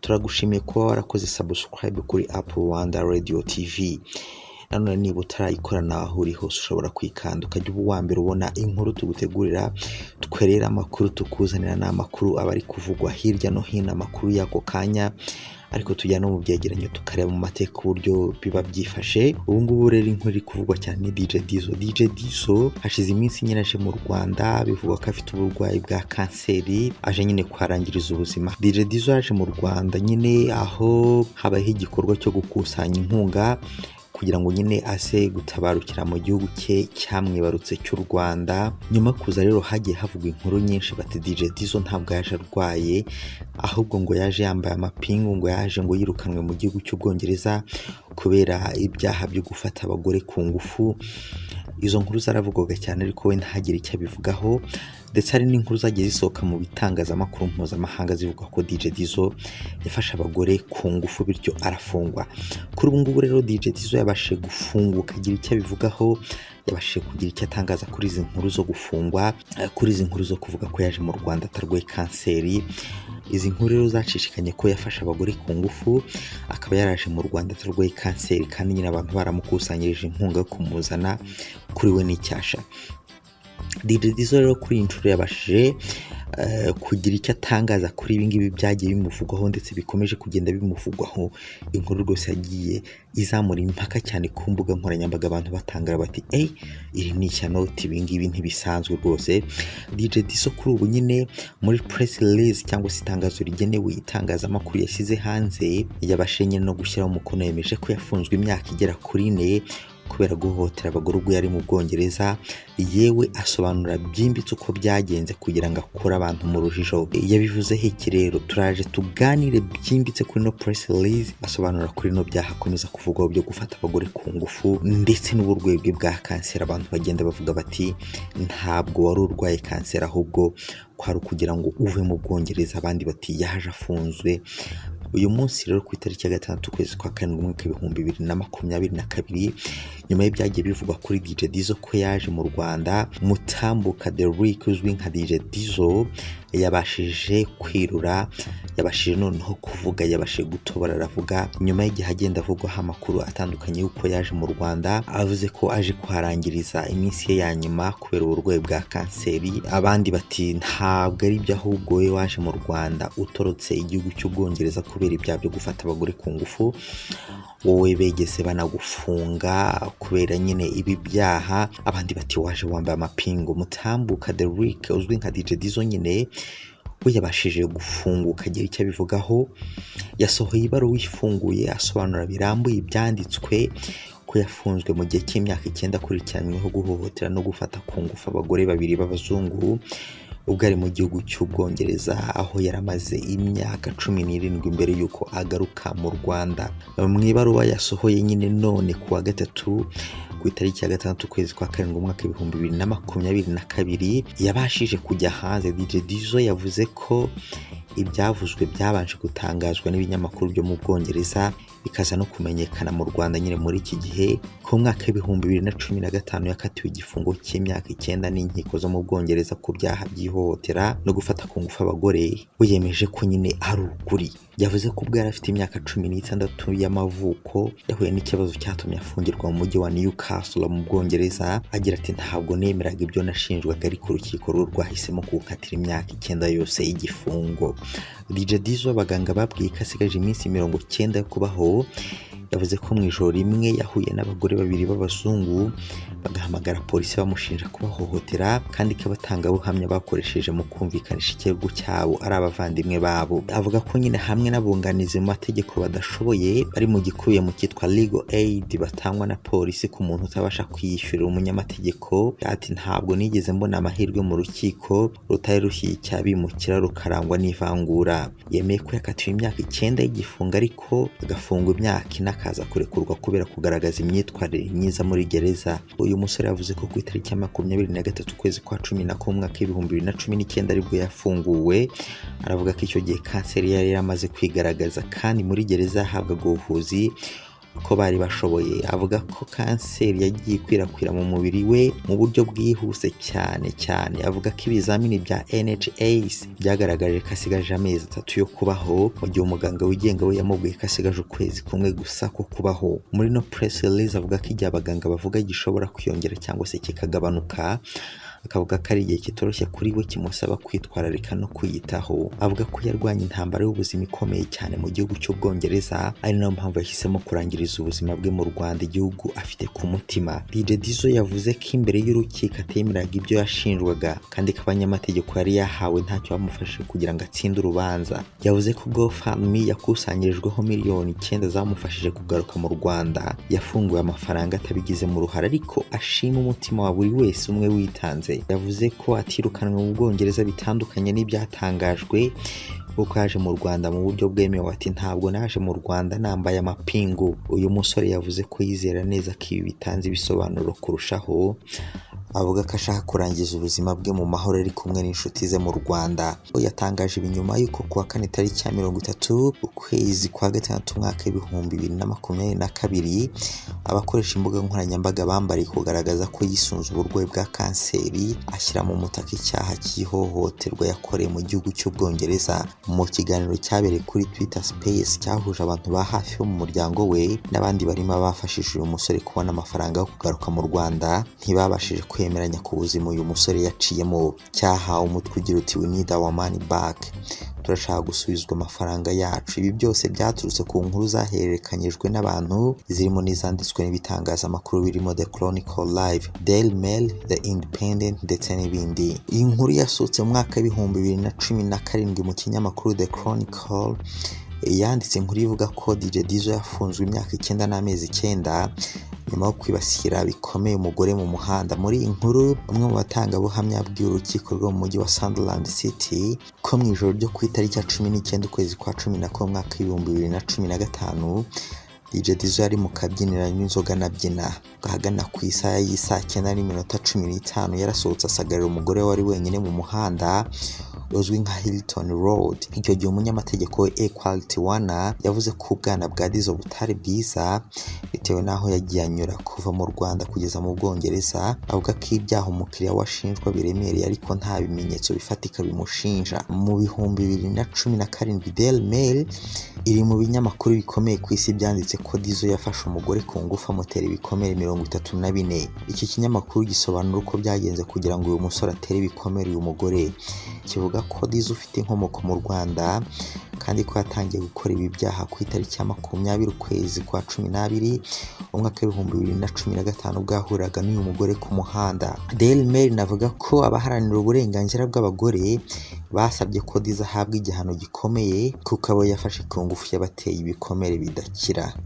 turagushimiye kuba warakoze subscribe kuri apu rwanda radiyo tivi nanone niba utarayikora naho uri hose ushobora kwikanda ukajya uba uwa mbere ubona inkuru tugutegurira twerera amakuru tukuzanira n'amakuru aba ari kuvugwa hirya no hino amakuru y'ako kanya ariko tujya no mu byegeranyo tukareba mu mateka uburyo biba byifashe ubu ngubu rero inkuru iri kuvugwa cyane ni DJ Dizzo DJ Dizzo hashize iminsi nyine aje mu Rwanda bivugwa ko afite uburwayi bwa kanseri aje nyine kuharangiriza ubuzima DJ Dizzo yaje mu Rwanda nyine aho habayeho igikorwa cyo gukusanya inkunga kugira ngo nyine aze gutabarukira mu gihugu cye cyamwibarutse cy'u Rwanda nyuma yo kuza rero hagiye havugwa inkuru nyinshi bati DJ Dizzo ntabwo yaje arwaye ahubwo ngo yaje yambaye amapingu ngo yaje ngo yirukanwe mu gihugu cy'ubwongereza kubera ibyaha byo gufata abagore ku ngufu izo nkuru zaravugwaga cyane ariko we ntagire icyo abivugaho ndetse hari n'inkuru zagiye zisohoka mu bitangazamakuru mpuzamahanga zivuga ko DJ Dizzo yafashe abagore ku ngufu bityo arafungwa kuri ubu ngubu rero DJ Dizzo yabashije gufunguka agira icyo abivugaho yabashije kugira icyo atangaza kuri izi nkuru zo gufungwa eh, kuri izi nkuru zo kuvuga ko yaje mu Rwanda atarwaye kanseri izi nkuru rero zacishikanye ko yafashe abagore ku ngufu akaba yaraje mu Rwanda atarwaye kanseri kandi nyine abantu baramukusanyirije inkunga yo kumuzana kuri we n'icyasha DJ Dizzo rero kuri iyi nshuro yabashije eh, kugira icyo atangaza kuri ibi ngibi byagiye bimuvugwaho ndetse bikomeje kugenda bimuvugwaho inkuru rwose yagiye izamura impaka cyane ku mbuga nkoranyambaga abantu batangara bati eyi iri ni ishyanote ibi ngibi ntibisanzwe rwose DJ Dizzo kuri ubu nyine muri press release cyangwa se itangazo rigenewe itangazamakuru yashyize hanze yabashije nyine no gushyiraho umukono yemeje ko yafunzwe imyaka igera kuri ine kubera guhohotera abagore ubwo yari mu Bwongereza yewe asobanura byimbitse uko byagenze kugira ngo akure abantu mu rujijo yabivuzeho iki rero turaje tuganire byimbitse kuri no press release asobanura kuri no byaha akomeza kuvugwaho byo gufata abagore ku ngufu ndetse n'uburwayi bwe bwa kanseri abantu bagenda bavuga bati ntabwo wari urwaye kanseri ahubwo kwari ukugira ngo uve mu Bwongereza abandi bati yaje afunzwe uyu munsi rero ku itariki ya gatandatu ukwezi kwa karindwi umwaka w'ibihumbi bibiri na makumyabiri na kabiri nyuma y'ibyagiye bivugwa kuri DJ Dizzo ko yaje mu Rwanda mutambuka The Rick uzwi nka DJ Dizzo yabashije kwirura yabashije noneho kuvuga yabashije gutobora aravuga nyuma y'igihe agenda avugwaho amakuru atandukanye y'uko yaje mu Rwanda avuze ko aje kuharangiriza iminsi ye ya nyuma kubera uburwayi bwa kanseri abandi bati ntabwo ari byo ahubwo we waje mu Rwanda utorotse igihugu cy'ubwongereza kubera ibyaha byo gufata abagore ku ngufu wowe begeze banagufunga kubera nyine ibi byaha abandi bati waje wambaye amapingu mutambuka The Rick uzwi nka DJ Dizzo nyine we yabashije gufunguka agira icyo abivugaho yasohoye ibaruwa ifunguye asobanura birambuye ibyanditswe ko yafunzwe mu gihe cy'imyaka icyenda akurikiranyweho guhohotera no gufata ku ngufu abagore babiri b'abazungu ubwo ari mu gihugu cy'ubwongereza aho yari amaze imyaka cumi n'irindwi mbere y'uko agaruka mu rwanda mu ibaruwa yasohoye nyine none ku wa gatatu ku itariki ya gatandatu ukwezi kwa karindwi umwaka ibihumbi bibiri na makumyabiri na kabiri yabashije kujya hanze DJ Dizzo yavuze ko ibyavuzwe byabanje gutangazwa n'ibinyamakuru byo mu Bwongereza bikaza no kumenyekana mu Rwanda nyine muri iki gihe ku mwaka w'ibihumbi bibiri na cumi na gatanu yakatiwe igifungo cy'imyaka icyenda n'inkiko zo mu Bwongereza ku byaha by'ihohotera no gufata ku ngufu abagore we yemeje ko nyine ari ukuri yavuze ko ubwo yari afite imyaka cumi n'itandatu y'amavuko yahuye n'ikibazo cyatumye afungirwa mu mujyi wa Newcastle mu Bwongereza agira ati ntabwo nemeraga ibyo nashinjwaga ariko urukiko rwo rwahisemo kuwukatira imyaka icyenda yose y'igifungo DJ Dizzo abaganga babwiye ko asigaje iminsi mirongo icyenda yo kubaho yavuze ko mu ijoro rimwe yahuye n'abagore babiri b'abazungu bagahamagara polisi bamushinja kubahohotera kandi ko abatangabuhamya bakoresheje mu kumvikanisha ikirego cyabo ari abavandimwe babo avuga ko nyine hamwe n'abunganizi mu mategeko badashoboye bari mu gikubiye mu cyitwa legal aid batangwa na polisi ku muntu utabasha kwiyishyurira umunyamategeko ati ntabwo nigeze mbona amahirwe mu rukiko rutari rushyiye icyabimukira rukarangwa n'ivangura yemeye ko yakatiwe imyaka icyenda y'igifungo ariko agafungwa imyaka ine akaza kurekurwa kubera kugaragaza imyitwarire myiza muri gereza uyu musore yavuze ko ku itariki ya makumyabiri na gatatu ukwezi kwa cumi na kumwe mwaka w'ibihumbi bibiri na cumi n'icyenda aribwo yafunguwe aravuga ko icyo gihe kanseri yari yaramaze kwigaragaza kandi muri gereza yahabwaga ubuvuzi ko bari bashoboye avuga ko kanseri yagiye ikwirakwira mu mubiri we mu buryo bwihuse cyane cyane avuga ko ibizamini bya NHS byagaragaje ko asigaje amezi atatu yo kubaho mu gihe umuganga wigenga we yamubwiye ko asigaje ukwezi kumwe gusa ko kubaho muri no press release avuga ko igihe abaganga bavuga gishobora kwiyongera cyangwa se kikagabanuka akavuga ko ari igihe kitoroshye kuri we kimusaba kwitwararika no kwiyitaho avuga ko yarwanya intambara y'ubuzima ikomeye cyane mu gihugu cy'ubwongereza ari nayo mpamvu yahisemo kurangiriza ubuzima bwe mu rwanda igihugu afite ku mutima dj dizo yavuze ko imbere y'urukiko atemeraga ibyo yashinjwaga kandi ko abanyamategeko yari yahawe ntacyo bamufashije kugira ngo atsinde urubanza yavuze ko gofami yakusanyirijweho miliyoni icyenda zamufashije kugaruka mu rwanda yafunguwe amafaranga atabigizemo uruhare ariko ashima umutima wa buri wese umwe witanze yavuze ko atirukanwe mu bwongereza bitandukanye n'ibyatangajwe kuko yaje mu Rwanda mu buryo bwemewe ati ntabwo naje mu Rwanda nambaye amapingu uyu musore yavuze ko yizera neza ko ibi bitanze ibisobanuro kurushaho avuga ko ashaka kurangiza ubuzima bwe mu mahoro ari kumwe n'inshuti ze mu Rwanda we yatangaje ibi nyuma y'uko kuwa kane tariki ya mirongo itatu ukwezi kwa gatandatu umwaka w'ibihumbi bibiri na makumyabiri na kabiri abakoresha imbuga nkoranyambaga bambariye kugaragaza ko yisunze uburwayi bwa kanseri ashyira mu mutaka icyaha cy'ihohoterwa yakoreye mu gihugu cy'ubwongereza mu kiganiro cyabereye kuri Twitter Space cyahuje abantu ba hafi bo mu muryango we n'abandi barimo abafashije uyu musore kubona amafaranga yo kugaruka mu Rwanda ntibabashije kwemeranya ku buzima uyu musore yaciyemo cyahawe umutwe ugira uti we need our money back turashaka gusubizwa amafaranga yacu ibi byose byaturutse ku nkuru zahererekanyijwe n'abantu zirimo n'izanditswe n'ibitangazamakuru birimo The Chronicle Live Daily Mail The Independent ndetse n'ibindi iyi nkuru yasutse mu mwaka w'ibihumbi bibiri na cumi na karindwi mu kinyamakuru The Chronicle yanditse inkuru ivuga ko DJ Dizzo yafunzwe imyaka icyenda n'amezi icyenda nyuma yo kwibasira bikomeye umugore mu muhanda muri iyi nkuru umwe mu batangabuhamya bw'urukiko rwo mu mujyi wa Sunderland City ko mu ijoro ryo ku itariki ya cumi n'icyenda ukwezi kwa cumi na kumwe umwaka w'ibihumbi bibiri na cumi na gatanu DJ Dizzo yari mu kabyiniro n'inzoga anabyina ahagana ku isaha y'isaa cyenda n'iminota cumi n'itanu yarasohotse asagarira umugore wari wenyine mu muhanda uzwi nka Hilton Road icyo gihe umunyamategeko we Equality Wana yavuze ko ubwana bwa Dizzo butari bwiza bitewe n'aho yagiye anyura kuva mu Rwanda kugeza mu Bwongereza avuga ko ibyaha umukiriya washinjwa biremereye ariko nta bimenyetso bifatika bimushinja mu bihumbi bibiri na cumi na karindwi Daily Mail iri mu binyamakuru bikomeye ku isi byanditse ko Dizzo yafashe umugore ku ngufu amutera ibikomere mirongo itatu na bine iki kinyamakuru gisobanura uko byagenze kugira ngo uyu musore atere ibikomere uyu mugore kivuga ko Dizzo ufite inkomoko mu Rwanda kandi ko yatangiye gukora ibi byaha ku itariki ya makumyabiri ukwezi kwa cumi n'abiri umwaka w'ibihumbi bibiri na cumi na gatanu bwahuraga n'uyu mugore ku muhanda Daily Mail navuga ko abaharanira uburenganzira bw'abagore basabye ko Dizzo ahabwa igihano gikomeye kuko abo yafashe ku ngufu yabateye ibikomere bidakira